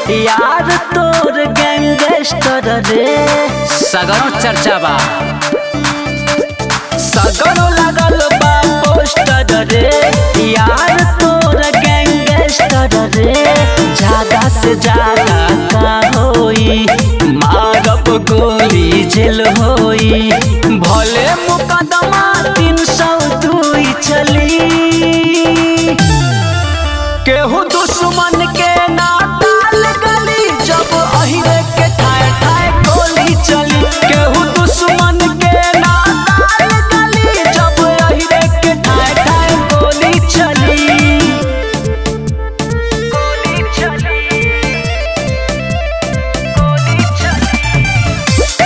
यार तोर गैंगस्टर रे सगरों चर्चा बा सगरो लगल बा पोस्टर रे यार तोर गैंगस्टर रे ज्यादा से ज्यादा का होई मारब गोली जेल होई भले मुकदमा तीन सौ दुई चली केहू दुश्मन के ना डाल गली जब अहिरे के ठाए ठाए गोली चली केहू दुश्मन के ना डाल गली जब अहिरे के ठाए ठाए गोली चली गोली चली गोली चली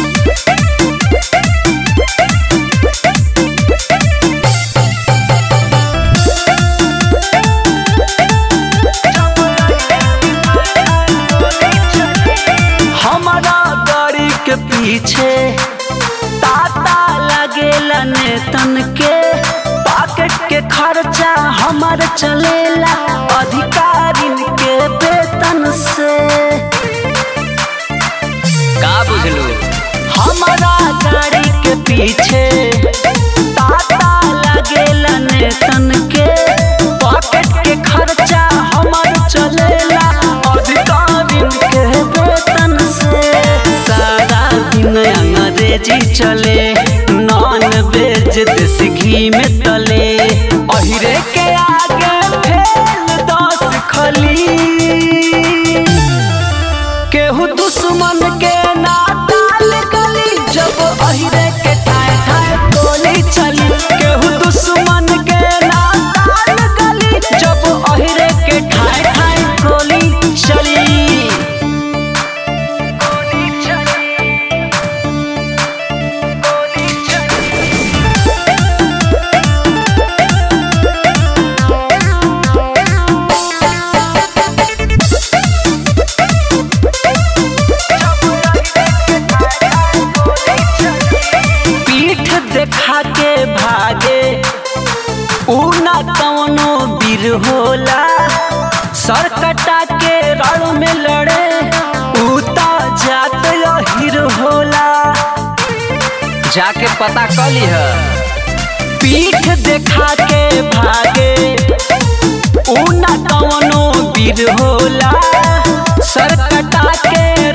हमारा गाड़ी के पीछे ताता लगेला नेतन के पॉकेट के खर्चा हमार चलेला अधिकारिन के वेतन से का बुझलू हमारा गाड़ी के पीछे ताता लगेला नेतन के पॉकेट के खर्चा हमार चलेला अधिकारिन के वेतन से सारा दिन अंग्रेजी चले नॉन वेज देसी घी में तले अहिरे के आगे फेल दस खली केहू दुश्मन के ना डाल गली जब अहिरे के ठाए ठाए गोली चली केहू दुश्मन के ना डाल गली जब अहिरे के ठाए ठाए गोली चली गोली चली गोली चली पीठ देखा के भागे ऊ ना कवनो वीर होला सर कटा के रण में लड़े ऊ ता जात हिर होला जाके पता कर ली है पीठ देखा के भागे ऊ ना कवनो वीर होला सर कटा के